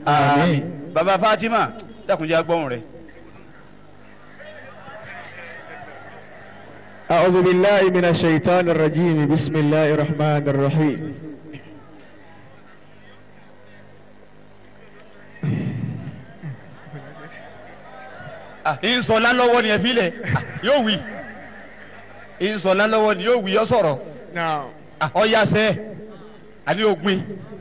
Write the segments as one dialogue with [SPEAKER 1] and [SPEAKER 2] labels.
[SPEAKER 1] Àmín.
[SPEAKER 2] baba Fatima dákunjẹ́ agbọ́hùn rẹ̀.
[SPEAKER 1] أعوذ بالله من الشيطان الرجيم بسم الله الرحمن الرحيم
[SPEAKER 2] ìsọ̀lá lọ́wọ́ ni ẹ fi lẹ̀ yóò wí ìsọ̀lá lọ́wọ́ ni yóò wí ọ sọ̀rọ̀
[SPEAKER 1] نعم
[SPEAKER 2] ọ̀yàsẹ́ àní ògbìn.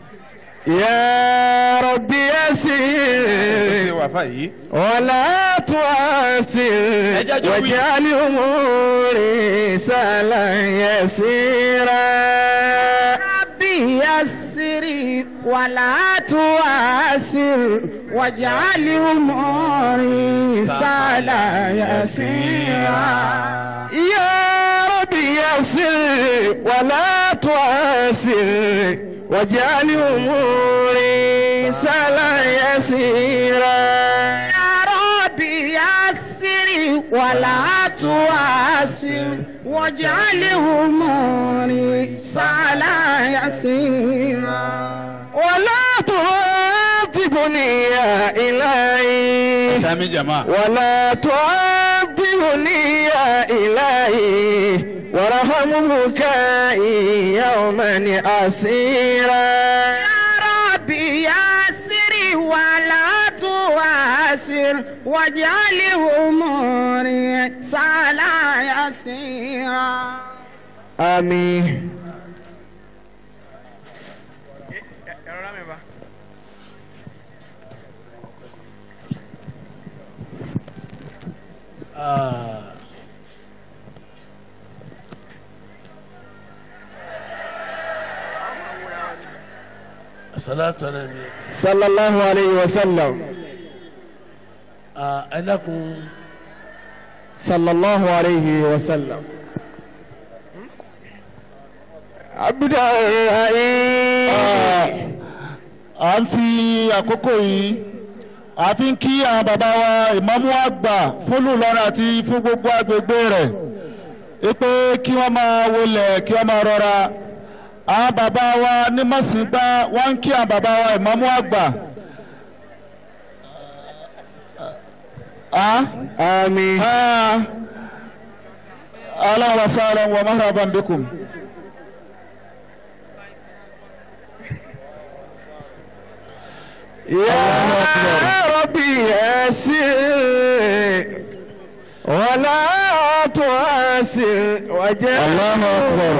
[SPEAKER 1] يا رب
[SPEAKER 2] ṣé
[SPEAKER 1] يسير
[SPEAKER 2] wàá fà yìí.
[SPEAKER 1] ولا تعسر
[SPEAKER 2] Ẹjẹ́ jọ wí.
[SPEAKER 1] واجعل أموري سهلا يسيرا
[SPEAKER 3] ربي يسري ولا تعسر واجعل اموري سهلا يسيرا
[SPEAKER 1] يا رب يسر ولا تعسر واجعل أموري سهلا يسيرا
[SPEAKER 3] يا ربي يسري ولا تعسر واجعل اموري سهلا يسيرا
[SPEAKER 1] ولا تعذبني يا إلهي
[SPEAKER 2] sami jama.
[SPEAKER 1] ولا تعذبني يا إلهي وارحم بكائي يوما أسيرا
[SPEAKER 3] يا ربي يسري ولا تعسر واجعل اموري سهلا يسيرا
[SPEAKER 1] آمين
[SPEAKER 4] salatu ala nabi
[SPEAKER 1] صلى الله عليه وسلم
[SPEAKER 4] ẹ dákun
[SPEAKER 1] صلى الله عليه وسلم عبد الرحيم
[SPEAKER 5] à ń fi àkókò yìí a fi ń kí àwọn bàbá wa ìmáàmù àgbà fúlù lọ́rọ̀ àti fún gbogbo agbègbè rẹ̀ pé kí wọ́n máa wọlé kí wọ́n máa rọra àwọn bàbá wa ní mọ̀sìngbà wọ́n ń kí àwọn bàbá wa ìmáàmù àgbà. Ah?
[SPEAKER 1] آمين
[SPEAKER 5] Ah. Ahlan wa sahlan wa marhaban bikum.
[SPEAKER 1] يا ربي يسر ولا تعسر وجعل
[SPEAKER 5] الله أكبر.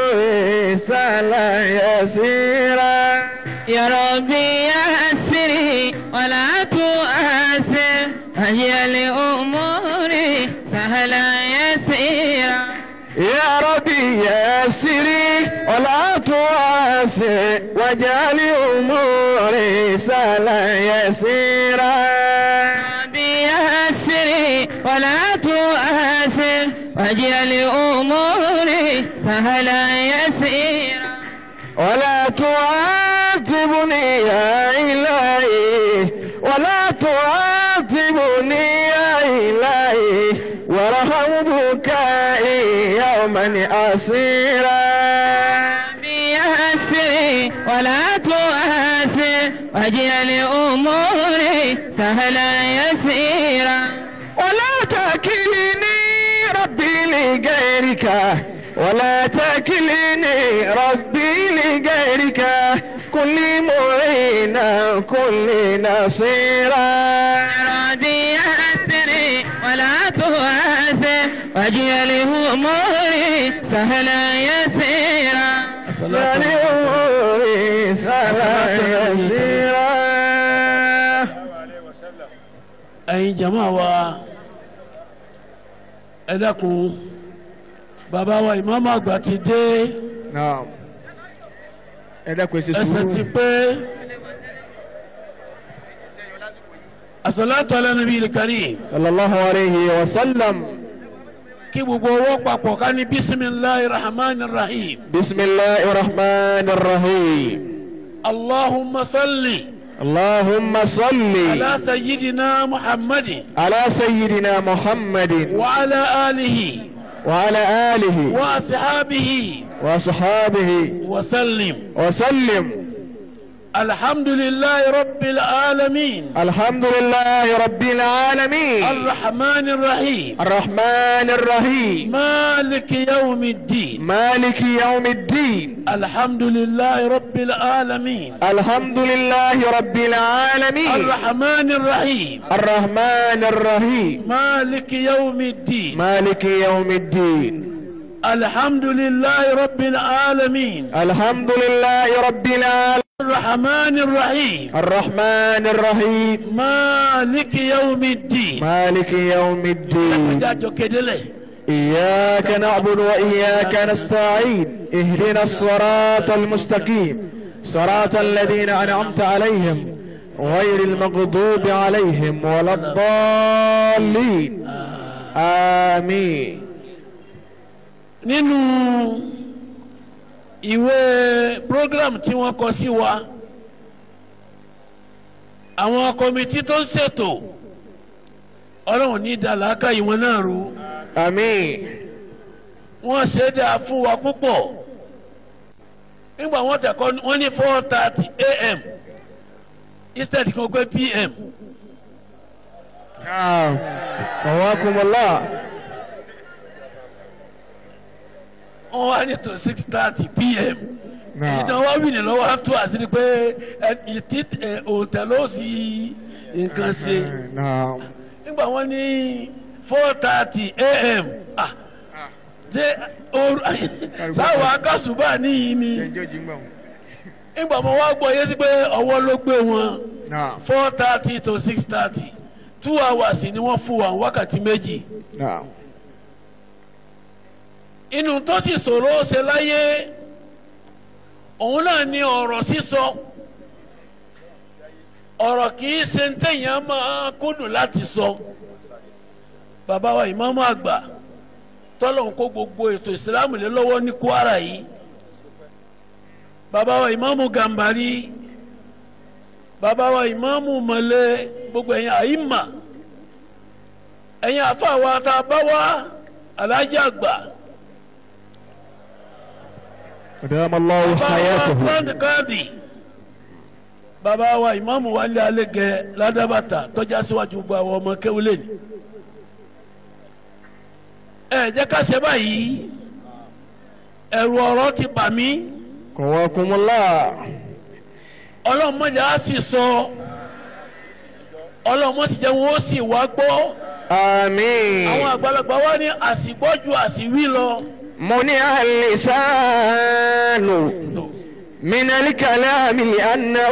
[SPEAKER 1] سهلا يسيرا
[SPEAKER 3] يا ربي يسري ولا تؤثر هي لأموري سهلا يسيرا
[SPEAKER 1] يا ربي يسري ولا تعسر واجعل اموري سهلا يسيرا
[SPEAKER 3] ربي يسري ولا تؤثر واجعل أموري سهلا يسيرا
[SPEAKER 1] ولا تعذبني يا إلهي ولا تعذبني يا إلهي وارحم بكائي يوما أسيرا
[SPEAKER 3] ربي يسري ولا تؤثر واجعل أموري سهلا يسيرا
[SPEAKER 1] ولا تكلني ربي لغيرك ولا تكلني ربي لغيرك كل معينا كل نصيرا
[SPEAKER 3] ربي يسري ولا تؤثر واجعل أموري سهلا يسيرا
[SPEAKER 4] salatu
[SPEAKER 1] لأموري سهلا يسيرا
[SPEAKER 4] ẹ̀yin jama wa ẹ dákun bàbá wa ìmáàmù àgbà ti dé
[SPEAKER 1] نعم ẹ dákun ẹ ṣe
[SPEAKER 4] ẹsẹ̀ ti
[SPEAKER 1] sùúrù.
[SPEAKER 4] pé asalatu ala nabi karim
[SPEAKER 1] sallallahu alayhi wa sallam.
[SPEAKER 4] kí gbogbo owó papọ̀ ká ní bisimilahi rahman rahim
[SPEAKER 1] bisimilahi rahman rahim.
[SPEAKER 4] allahumma salli
[SPEAKER 1] اللهم صل
[SPEAKER 4] ala sayyidina muhammadin
[SPEAKER 1] على سيدنا محمد
[SPEAKER 4] wa ala alihi
[SPEAKER 1] وعلى آله
[SPEAKER 4] wa ashabihi
[SPEAKER 1] وصحابه
[SPEAKER 4] wa sallim
[SPEAKER 1] وسلم
[SPEAKER 4] alhamdulilayi rabbil alamin
[SPEAKER 1] الحمد لله رب العالمين
[SPEAKER 4] arrahman rahim
[SPEAKER 1] الرحمن الرحيم
[SPEAKER 4] maliki yawmi din
[SPEAKER 1] مالك يوم الدين
[SPEAKER 4] alhamdulilayi rabbil alamin
[SPEAKER 1] الحمد لله رب العالمين
[SPEAKER 4] arrahman rahim
[SPEAKER 1] الرحمن الرحيم
[SPEAKER 4] maliki yawmi din
[SPEAKER 1] مالك يوم الدين
[SPEAKER 4] alhamdulilayi rabbil alamin
[SPEAKER 1] الحمد لله رب العالمين
[SPEAKER 4] arrahman rahim
[SPEAKER 1] الرحمن الرحيم
[SPEAKER 4] maliki yawmi din.
[SPEAKER 1] مالك يوم الدين
[SPEAKER 4] jájọ kedele.
[SPEAKER 1] إياك نعبد وإياك نستعين اهدنا الصراط المستقيم صراط الذين أنعمت عليهم غير المغضوب عليهم ولا الضالين آمين
[SPEAKER 4] nínú ìwé program tí wọ́n kọ sí wa àwọn kọmitì tó ń ṣètò ọlọ́run ní ìdàlákà ìwọ̀n náà rú
[SPEAKER 1] آمين
[SPEAKER 4] wọ́n ṣe é dáa fún wa púpọ̀ nígbà wọ́n tẹ̀kọ́ wọ́n ní four thirty a.m. instead kan pé p.m.
[SPEAKER 1] نعم قواكم الله
[SPEAKER 4] wọ́n wá ní tó six thirty p.m.
[SPEAKER 1] نعم
[SPEAKER 4] ìtàn wá wí ní lọ́wọ́ á tó àṣírí pé ìtì òǹtẹ̀ ló sì nǹkan ṣe
[SPEAKER 1] نعم
[SPEAKER 4] nígbà wọ́n ní four thirty a.m. ah ṣé ooru sáwọn akásùbà níyì ni nígbà wọn wá gbọ́ yé sí pé ọwọ́ ló gbé wọn
[SPEAKER 1] نعم
[SPEAKER 4] four thirty to six thirty two hours ni wọ́n fún wa wákàtí méjì
[SPEAKER 1] نعم
[SPEAKER 4] inú tó ti sọ̀rọ̀ ó ṣe láyé òun náà ni ọ̀rọ̀ sísọ ọ̀rọ̀ kì í ṣe ń tẹ̀yàn máa kúndùn láti sọ bàbá wa ìmáàmù àgbà tọ́lọ̀ ń kó gbogbo ètò ìsìlámù lé lọ́wọ́ ní Kwara yìí bàbá wa ìmáàmù Gàmbàrí bàbá wa ìmáàmù Mọ̀lẹ́ gbogbo ẹ̀yin àyímà ẹ̀yin àfa wa tá a bá wá alájà àgbà.
[SPEAKER 1] أدام الله حياته
[SPEAKER 4] grand kadi bàbá wa ìmáàmù wa lé alẹ́ gẹ ládàbàtà tọ́já síwájú gba àwọn ọmọ kéwìlẹ̀ ni. ẹ jẹ́ ká ṣe báyìí ẹ̀rù ọ̀rọ̀ ti bà mí
[SPEAKER 1] قواكم الله
[SPEAKER 4] ọlọ́mọdé á sì sọ ọlọ́mọdé jẹ́ wọn ó sì wá gbọ́ àwọn
[SPEAKER 1] آمين
[SPEAKER 4] àgbàlagbà wa ní àsìgbọ́jú àsìwí lọ.
[SPEAKER 1] منع اللسان من الكلام لأنه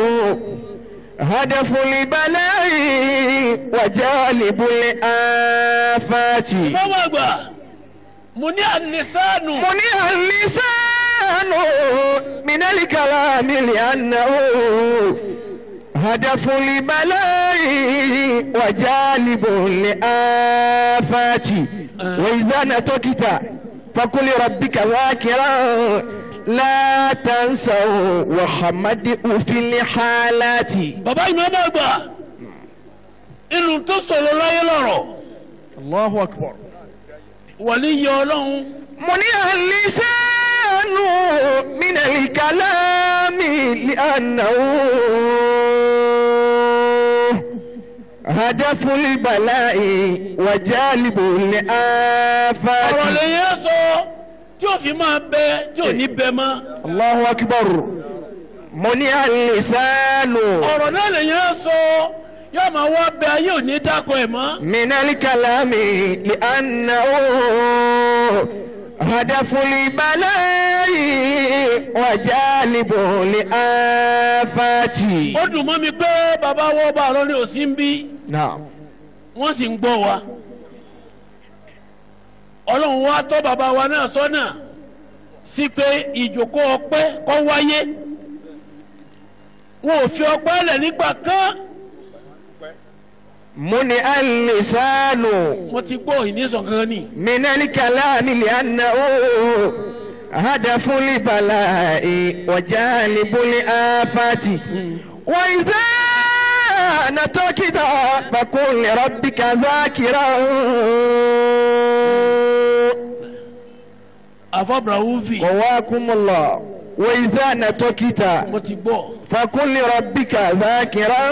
[SPEAKER 1] هدف البلاء وجالب الآفات
[SPEAKER 4] báwo àgbà mo ní ànisánù.
[SPEAKER 1] منع اللسان من الكلام لأنه هدف البلاء وجالب الآفات وإذا نتكت فقل ربك ذاكرا لا تنسوا وحمده في الحالات
[SPEAKER 4] bàbá ìmáàmù àgbà inú tó sọ̀rọ̀ láyé lọ́rọ̀
[SPEAKER 1] الله أكبر
[SPEAKER 4] wàlí yẹ ọlọ́run
[SPEAKER 1] منع اللسان من الكلام لأنه هدف البلاء وجالب
[SPEAKER 4] ọ̀rọ̀
[SPEAKER 1] الآفات
[SPEAKER 4] lè yẹ sọ tí ò fi máa bẹ tí ò ní bẹ mọ́
[SPEAKER 1] الله أكبر منع اللسان
[SPEAKER 4] ọ̀rọ̀ náà lè yẹ sọ yóò máa wá bẹ ayé ò ní dákọ̀ ẹ̀ mọ́
[SPEAKER 1] من الكلام لأنه هدف البلاء وجالب الآفات
[SPEAKER 4] ó dùn mọ́ mi pé bàbá wọ́ bá lórí òsín ń bí
[SPEAKER 1] نعم
[SPEAKER 4] wọ́n sì ń gbọ́ wa ọlọ́run wa tọ́ bàbá wa náà sọ́nà sí pé ìjókòó ọpẹ́ kó wáyé wọn ò fi ọpẹ́ lẹ̀ nígbà kan
[SPEAKER 1] منع اللسان
[SPEAKER 4] mo ti gbọ́ ìnísàn kankan ni
[SPEAKER 1] من الكلام لأنه هدف البلاء وجالب الآفات وإذا نتركت فقل لربك ذاكرا
[SPEAKER 4] àfọ̀bùràwùfì
[SPEAKER 1] قواكم الله وإذا نطقت
[SPEAKER 4] mo ti gbọ́
[SPEAKER 1] فكن لربك ذاكرا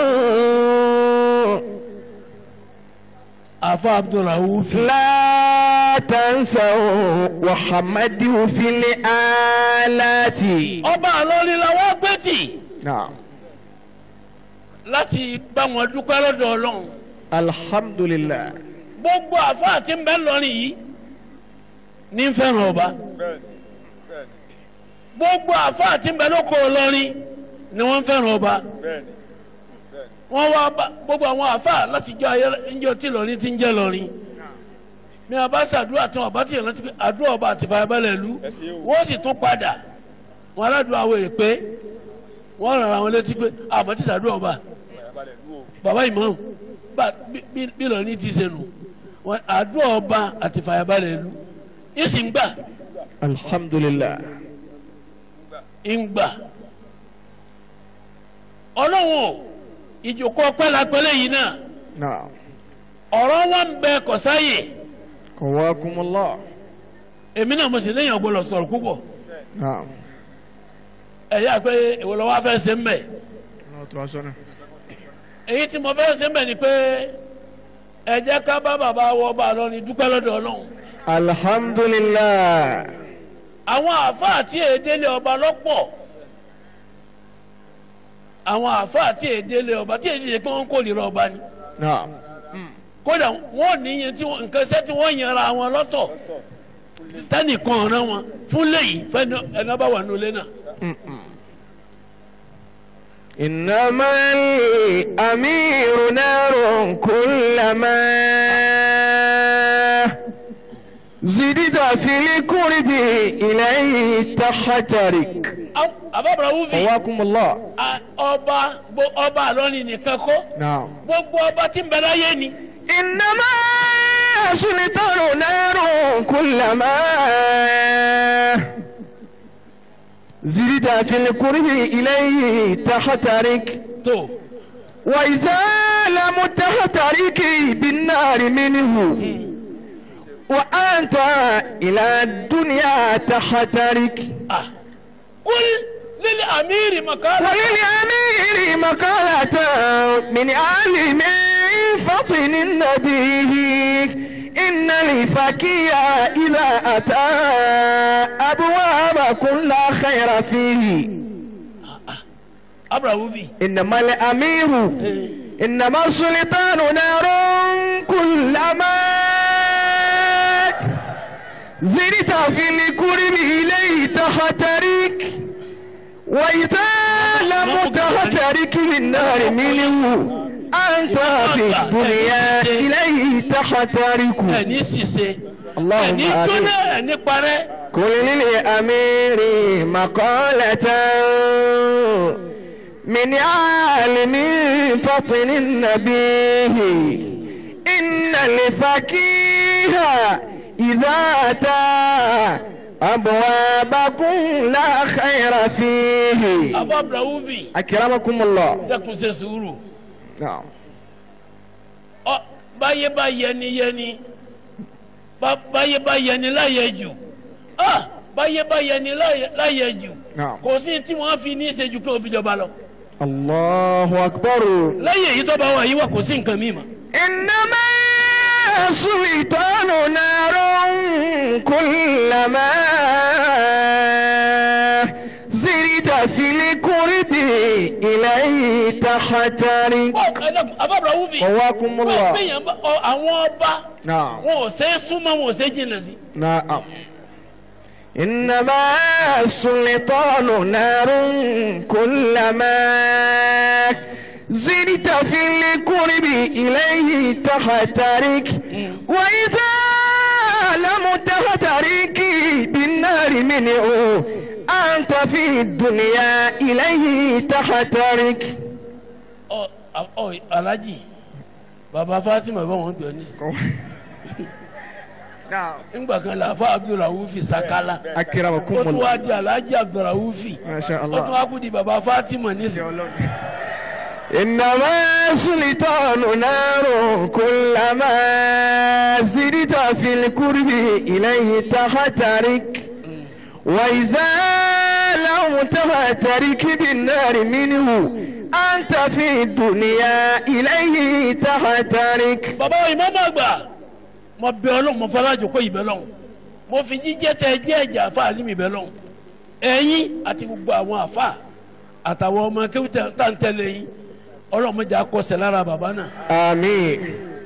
[SPEAKER 4] àfa abdulrahuf
[SPEAKER 1] لا تنسوا وحمده في الآلات
[SPEAKER 4] ọba àlọ́rí la wá gbé tì
[SPEAKER 1] نعم
[SPEAKER 4] láti bá wọn dúpẹ́ lọ́dọ̀ ọlọ́run
[SPEAKER 1] الحمد لله
[SPEAKER 4] gbogbo àfa àti ń bẹ lọ́rin yìí ní ń fẹ́ràn ọba gbogbo àfa àti ń bẹ lóko lọ́rin ni wọ́n ń fẹ́ràn ọba wọ́n wá bá gbogbo àwọn àfa láti jọ ayé ńjọ tí lọ́rin ti ń jẹ́ lọ́rin ní abá sàdúrà tí wọn bá ti rántí pé àdúrà ọba àti fàyàbalẹ̀ lu wọ́n sì tún padà wọn aládùúgbò àwọn èpè wọ́n ràn àwọn létí pé àmọ́ ti sàdúrà ọba bàbá ìmọ̀ bí lọ́rin ti ṣe nù wọn àdúrà ọba àti fàyàbalẹ̀ lu yìí sì ń gbà
[SPEAKER 1] الحمد لله
[SPEAKER 4] ń gbà ọlọ́run ìjòkó ọpẹ́ la pẹ́lẹ́ yìí náà
[SPEAKER 1] نعم
[SPEAKER 4] ọ̀rọ̀ wọn ń bẹ kọ̀sáyè
[SPEAKER 1] قواكم الله
[SPEAKER 4] èmi náà mo sì léyìn ọgbọ́dọ̀ sọ̀rọ̀ púpọ̀
[SPEAKER 1] نعم
[SPEAKER 4] ẹ̀yà pé èwo lọ́wọ́ afẹ́ ṣe ń bẹ̀ èyí tí mo fẹ́ ṣe ń bẹ̀ ni pé ẹ jẹ́ ká bá bàbá wọ ọba lọ ní dúpẹ́ lọ́dọ̀ ọlọ́run
[SPEAKER 1] الحمد لله
[SPEAKER 4] àwọn àáfàá tí èdèlé ọba lọ́pọ̀ àwọn àáfàá tí èdèlé ọba tí èdè ṣe pé wọ́n kò lè rọ ọba ni
[SPEAKER 1] نعم
[SPEAKER 4] kódà wọ́n níyẹn tí wọ́n nǹkan ṣẹ́ tí wọ́n yanra wọn lọ́tọ̀ tẹ́nìkan ọ̀ràn wọn fún léyìí fẹ́ni ẹni ọba wà nulẹ̀ náà.
[SPEAKER 1] إنما الأمير نار كلما زدت في القرب إليه تحترك
[SPEAKER 4] àbábọ̀rọ̀ wúfi
[SPEAKER 1] قواكم الله
[SPEAKER 4] a- ọba gbo- ọba àlọ́ni nìkan kọ́
[SPEAKER 1] نعم
[SPEAKER 4] gbogbo ọba tí ń bẹ láyé ni
[SPEAKER 1] إنما سلطان نار كلما زدت في القرب إليه تحترك
[SPEAKER 4] tó
[SPEAKER 1] وإذا لم تحترك بالنار منه وأنت إلى الدنيا تحترك
[SPEAKER 4] a kúl lílẹ̀ amíri makala
[SPEAKER 1] وللأمير مقالة من عالم فطن النبي إن الفكي إذا أتى أبواب كل خير فيه
[SPEAKER 4] abúlé wúfi
[SPEAKER 1] إنما الأمير إنما السلطان نار كلما زرت في الكرب إليه تحترك وإذا لم تحترك بالنار منه أنت في الدنيا إليه تحترك
[SPEAKER 4] ẹni ṣiṣẹ́
[SPEAKER 1] اللهم
[SPEAKER 4] ẹni
[SPEAKER 1] آمين
[SPEAKER 4] jóná ẹni parẹ́
[SPEAKER 1] كل للأمير مقالة من عالم فطن النبي إن الفقيه إذا أتى أبوابكم لا خير فيه
[SPEAKER 4] abúlé wúfi
[SPEAKER 1] أكرمكم الله
[SPEAKER 4] dẹ́kun ṣe sùúrù
[SPEAKER 1] نعم
[SPEAKER 4] ọ báyé bá yẹni yẹni bá- báyé bá yẹni láyẹ jù ah báyé bá yẹni láyẹ- láyẹ jù
[SPEAKER 1] نعم
[SPEAKER 4] kò sí tí wọ́n fi ní ìṣẹ́jú kí wọ́n fi jọba lọ
[SPEAKER 1] الله أكبر
[SPEAKER 4] lẹ́yìn èyí tó bá wà yí wà kò sí nǹkan mímọ́.
[SPEAKER 1] إنما السلطان نار كلما زرت في الكرب إليه تحترك
[SPEAKER 4] abábọ̀ wúfi
[SPEAKER 1] قواكم
[SPEAKER 4] wọ́n
[SPEAKER 1] الله
[SPEAKER 4] gbìyàn bá ọ- àwọn ọba
[SPEAKER 1] نعم
[SPEAKER 4] wọn ò ṣe é súnmọ́ wọn ò ṣe é jìnnà sí.
[SPEAKER 1] نعم إنما السلطان نار كلما زدت في القرب إليه تحترك وإذا لم تحترك بالنار منه أنت في الدنيا إليه تحترك
[SPEAKER 4] ọ ọ alájì bàbá fatima bá wọn gbẹ nísìnyí
[SPEAKER 1] نعم
[SPEAKER 4] ńgbà kan la fa abdulrahman sakala
[SPEAKER 1] أكرمكم
[SPEAKER 4] ó tún wá
[SPEAKER 1] الله
[SPEAKER 4] di alájì abdulrahman
[SPEAKER 1] ما شاء
[SPEAKER 4] ó tún
[SPEAKER 1] الله
[SPEAKER 4] wá kú di bàbá fatima nísìnyí.
[SPEAKER 1] إنما سلطان نار كلما زدت في القرب إليه تحترك وإذا لم
[SPEAKER 3] تحت ركب النار منه أنت في الدنيا إليه تحترك
[SPEAKER 4] bàbá ìmáàmù àgbà mo bẹ ọlọ́run mo fọlájò kó ìbẹ lọ́hùn mo fi jíjẹ́ tẹ jẹ́ ẹ̀jẹ̀ àfa àlímì bẹ lọ́hùn ẹ̀yin àti gbogbo àwọn àfa àtàwọn ọmọ akéwì tá à ń tẹ̀lé yín ọlọ́run mo jà kọsẹ̀ lára bàbá náà.
[SPEAKER 3] آمين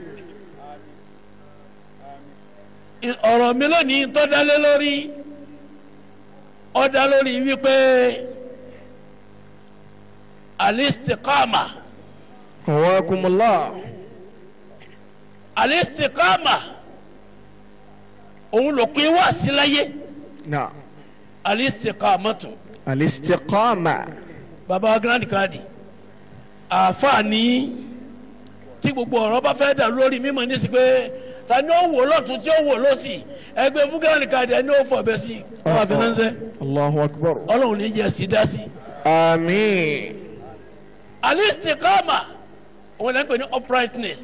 [SPEAKER 4] ọ̀rọ̀ mi lónìí tó dálé lórí ó dá lórí wípé alistikama
[SPEAKER 3] قواكم الله
[SPEAKER 4] alistikama òun ló pín wá sí láyé
[SPEAKER 3] نعم
[SPEAKER 4] alistikamatu
[SPEAKER 3] الاستقامة
[SPEAKER 4] baba grand kadi àfààní tí gbogbo ọ̀rọ̀ bá fẹ́ dà lórí mímọ̀ ní sí pé ta ni ó wò lọ́tún tí ó wò lọ́sì ẹgbẹ́ fún grand kadi ẹni ó fọ̀ bẹ́ sí ọba fẹ́ránṣẹ́
[SPEAKER 3] الله أكبر
[SPEAKER 4] ọlọ́run ní jẹ́ sí dá sí.
[SPEAKER 3] آمين
[SPEAKER 4] alistikama òun lẹ́nu pè ní uprightness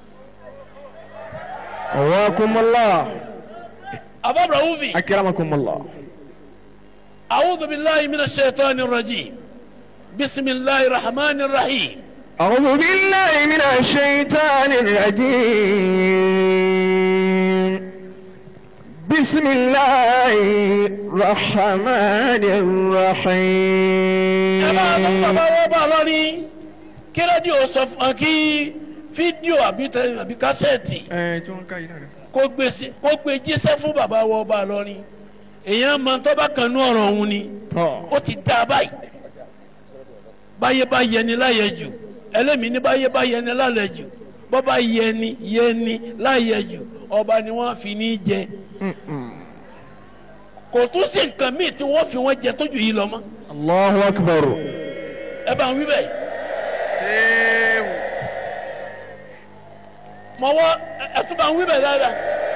[SPEAKER 3] قواكم الله
[SPEAKER 4] ababra wufi
[SPEAKER 3] أكرمكم الله
[SPEAKER 4] awudu bilayi mina shaitani rajim bisimilayi rahmani rahim
[SPEAKER 3] أعوذ بالله من الشيطان الرجيم بسم الله الرحمن
[SPEAKER 4] ẹ máa tọ́
[SPEAKER 3] الرحيم
[SPEAKER 4] bàbá wọ́n bá lọ ní kí rédíò sọ fún ọ kí fídíò àbí tẹ- àbí kásẹ̀tì kó gbé sí- kó gbé jíṣẹ́ fún bàbá wọ́n bá lọ ní èèyàn máa tọ́ bá kan ní ọ̀rọ̀ òun ni ó ti dá a báyìí báyé bá yẹni láyẹ jù ẹlẹ́mìí ní báyé bá yẹni lálẹ́ jù bọ́ bá yẹni yẹni láyẹ jù ọba ni wọ́n fi ní jẹ kò tún sí nǹkan míì tí wọ́n fi wọ́n jẹ tójú yìí lọ mọ́
[SPEAKER 3] الله أكبر
[SPEAKER 4] ẹ bá ń wí bẹ́ẹ̀. mọ̀wọ́ ẹ tún bá ń wí bẹ́ẹ̀ dáadáa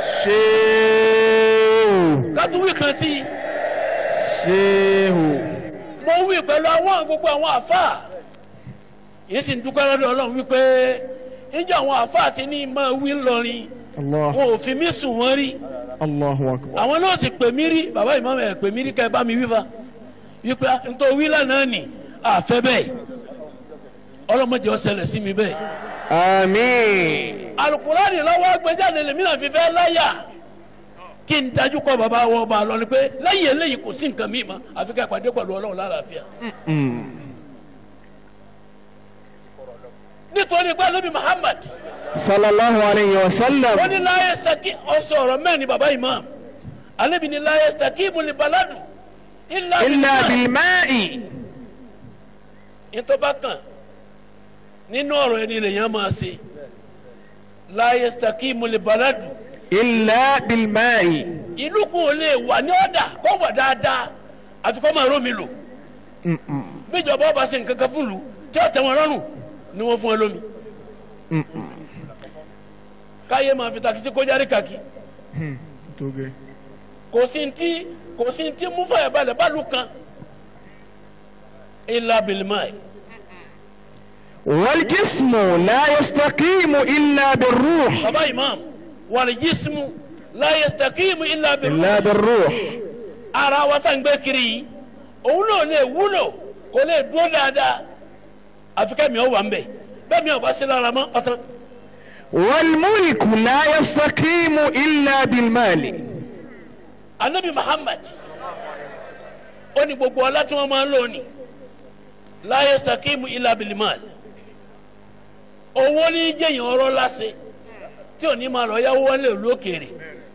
[SPEAKER 3] شيخ
[SPEAKER 4] ká tún wí kan sí i
[SPEAKER 3] شيخ
[SPEAKER 4] mo wí pẹ̀lú àwọn gbogbo àwọn àfáà yìí sì ń dúpẹ́ lọ́dọ̀ ọlọ́run wípé níjọ́ àwọn àfáà ti ní máa wí ńlọrin
[SPEAKER 3] الله
[SPEAKER 4] wọn ò fi mí sùn wọ́n rí
[SPEAKER 3] الله أكبر
[SPEAKER 4] àwọn náà ti pè mí rí bàbá ìmọ̀ ẹ̀ pè mí rí kẹ́ ẹ bá mi wí fa wípé nítorí wí lánàá nì àfẹ́ bẹ́ẹ̀ ọlọ́mọdé ọ̀sẹ̀lẹ̀ sí mi bẹ́ẹ̀
[SPEAKER 3] آمين
[SPEAKER 4] alukurani lọ́wọ́ gbẹ́jáde lèmi náà fi fẹ́ láyà kí n dájú kọ́ bàbá wọ ọba lọ ni pé lẹ́yìn eléyìí kò sí nǹkan míì mọ́ àfi ká ìpàdé pẹ̀lú ọlọ́run lálàáfíà nítorí pé alóbi Muhammad
[SPEAKER 3] صلى الله عليه
[SPEAKER 4] ó
[SPEAKER 3] وسلم
[SPEAKER 4] ní láyé sítàkì ọsọ ọ̀rọ̀ mẹ́rin ni bàbá imam alóbi ní láyé sítàkì ìmùlẹ̀ baladu ilà
[SPEAKER 3] إلا
[SPEAKER 4] bìnnà
[SPEAKER 3] بالماء
[SPEAKER 4] ìtọ́ba kan nínú ọ̀rọ̀ ẹni lèyàn máa ṣe láyé sítàkì ìmùlẹ̀ baladu
[SPEAKER 3] إلا بالماء
[SPEAKER 4] ìlú kò lè wà ní ọ̀dà kó wà dáadáa àti kó máa rómi lò bíjọba ọba ṣe nǹkan kan fún lu tí ó tẹ́ wọn lọ́rùn ni wọ́n fún ẹ lómi káyé máa fi takisí kójárí kàkí kò sí ti kò sí ti mú fàyà balẹ̀ bálu kan ilà bilimai
[SPEAKER 3] والجسم لا يستقيم إلا بالروح
[SPEAKER 4] baba imam wàlí jismu láyé stakimu ilà
[SPEAKER 3] إلا
[SPEAKER 4] bilimai
[SPEAKER 3] بالروح
[SPEAKER 4] ara wa tá n gbé kiri yìí òun náà lè wúlò kò lè dúró dáadáa àfi kẹ́mi ọ̀ wà ń bẹ̀ bẹ́ẹ̀ mi ò bá sí lára mọ́ ọ̀tán.
[SPEAKER 3] والملك لا يستقيم إلا بالمال
[SPEAKER 4] anabi muhammad ó ní gbogbo ọlá tí wọn máa ń lò ní láyé stakimu ilà bilimal owó ní jẹyìn ọ̀rọ̀ láṣẹ tí ò ní máa lọ yáwó wọlé lókèrè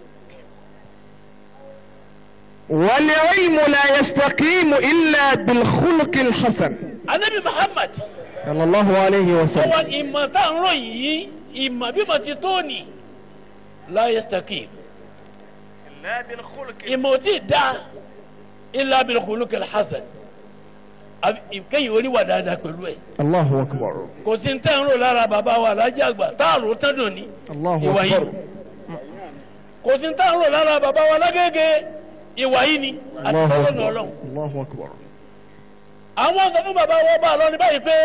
[SPEAKER 3] والعلم لا يستقيم إلا بالخلق الحسن
[SPEAKER 4] anabi muhammad
[SPEAKER 3] صلى الله عليه
[SPEAKER 4] ó
[SPEAKER 3] وسلم
[SPEAKER 4] wá ìmọ̀ tá à ń ròyìn yìí ìmọ̀ bí mo ti tó ní láyé stakimu ìmọ̀ ò tí ì dá ilà bilkhuluqil hasan àfi kéyìn oníwà dáadáa pẹ̀lú ẹ̀.
[SPEAKER 3] الله أكبر
[SPEAKER 4] kò sí ní tẹ́ ń rò lára bàbá wa alájà àgbà tá a rò tán dùn ní
[SPEAKER 3] الله
[SPEAKER 4] ìwà yìí
[SPEAKER 3] أكبر
[SPEAKER 4] kò sí ní tẹ́ ń rò lára bàbá wa lágége ìwà yìí ni àti
[SPEAKER 3] الله
[SPEAKER 4] tọ́lọ́nà
[SPEAKER 3] أكبر
[SPEAKER 4] ọlọ́run.
[SPEAKER 3] الله أكبر
[SPEAKER 4] àwọn sọ fún bàbá wa bá a lọ ní báyìí pé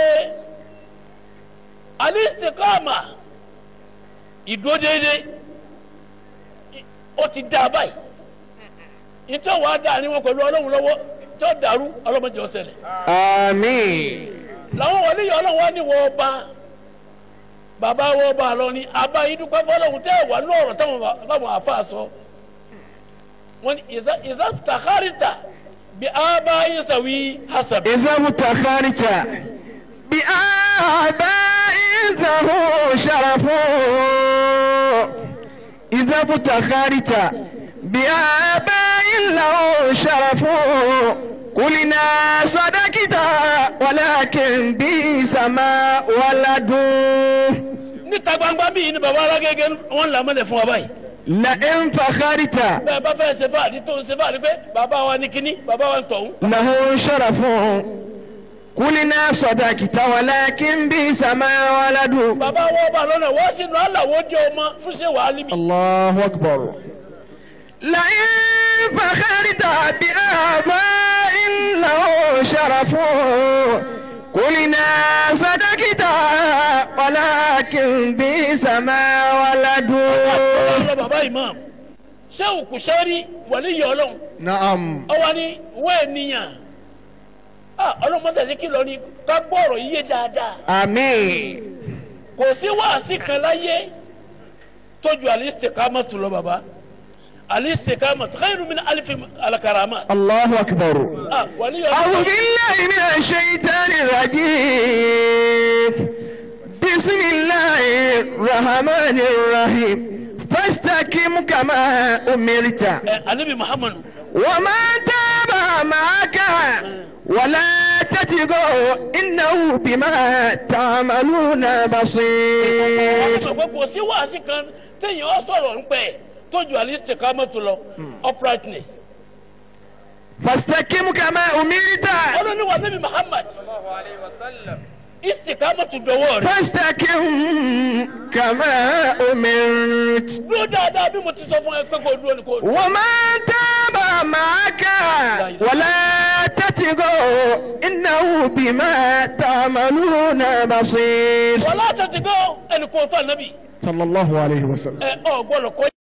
[SPEAKER 4] alistikama ìdúró déédéé ó ti dá a báyìí ìtọ́ wàá dá àníwọ̀n pẹ̀lú ọlọ́run lọ́wọ́ tí ó dàrú ọlọ́mọdé ó ṣẹlẹ̀
[SPEAKER 3] آمين
[SPEAKER 4] làwọn wọlé yọ ọlọ́run wá ní wọ́n ọba bàbá wọ́n ọba lọ ní abá yìí dúpẹ́ fọlọ́run tẹ́ ẹ̀ wà ní ọ̀rọ̀ táwọn táwọn àfa sọ wọn ni ìzá ìzá tàkárìtà bí abá yìí sàwí hasabi.
[SPEAKER 3] إذا ابتخرت بآباء ذو شرف إذا ابتخرت بآباء له شرف قلنا صدقت ولكن بئس ما ولدوا
[SPEAKER 4] níta gbangba bíi ni baba alágége wọn là mọ́lẹ̀ fún wa báyìí.
[SPEAKER 3] لئن فخرت
[SPEAKER 4] bẹ́ẹ̀ bá fẹ́ ṣe fáàdì tó ń ṣe fáàdì pé bàbá wa ní kínní bàbá wa ń tọ̀hún.
[SPEAKER 3] له شرف قلنا صدقت ولكن بئس ما ولدوا
[SPEAKER 4] bàbá wọ́n bá lọ́nà wọ́n sì nù aláwọ̀ jẹ́ ọmọ fún ṣé wàá líbi.
[SPEAKER 3] الله أكبر لئن فخرت بآباء له شرف قلنا صدقت ولكن بئس ما ولدوا
[SPEAKER 4] ọlọ́ bàbá imam ṣé òkú sẹ́rí wọlé yọ ọlọ́run
[SPEAKER 1] نعم
[SPEAKER 4] ọwọ́ ni wọ́n ènìyàn ah ọlọ́run mọ́sàsí kìlọ̀ ni ká gbọ́ ọ̀rọ̀ yíyé dáadáa
[SPEAKER 3] آمين
[SPEAKER 4] kò sí wáàsí kan láyé tójú al-istiqamatu lọ bàbá al-istiqamatu khairu min alifi al-karamat
[SPEAKER 3] الله أكبر
[SPEAKER 4] ah wọlé yọ
[SPEAKER 3] أعوذ
[SPEAKER 4] ọlọ́run
[SPEAKER 3] بالله من الشيطان الرجيم بسم الله الرحمن الرحيم فاستقم كما أمرت
[SPEAKER 4] ẹ anabi muhammadu
[SPEAKER 3] وما تاب معك ولا تتقوا إنه بما تعملون بصير
[SPEAKER 4] sọ pé kò sí wáàsí kan téèyàn ọ sọ̀rọ̀ ń pẹ́ tójú al-istiqamatu lọ uprightness
[SPEAKER 3] فاستقم كما أمرت
[SPEAKER 4] ọlọ́ni wa nabi muhammad istiqamatu dọwọ́ rẹ̀
[SPEAKER 3] فاستقم كما أمرت
[SPEAKER 4] dúró dáadáa bí mo ti sọ fún ẹ pé kò dúró ni kò dúró.
[SPEAKER 3] وما تاب معك ولا تتقوا إنه بما تعملون بصير
[SPEAKER 4] wọ́n látọ̀ ti gbọ́ ẹnì kò tó ànábì
[SPEAKER 1] صلى الله عليه وسلم
[SPEAKER 4] ẹ ọ gbọ́dọ̀ kọ́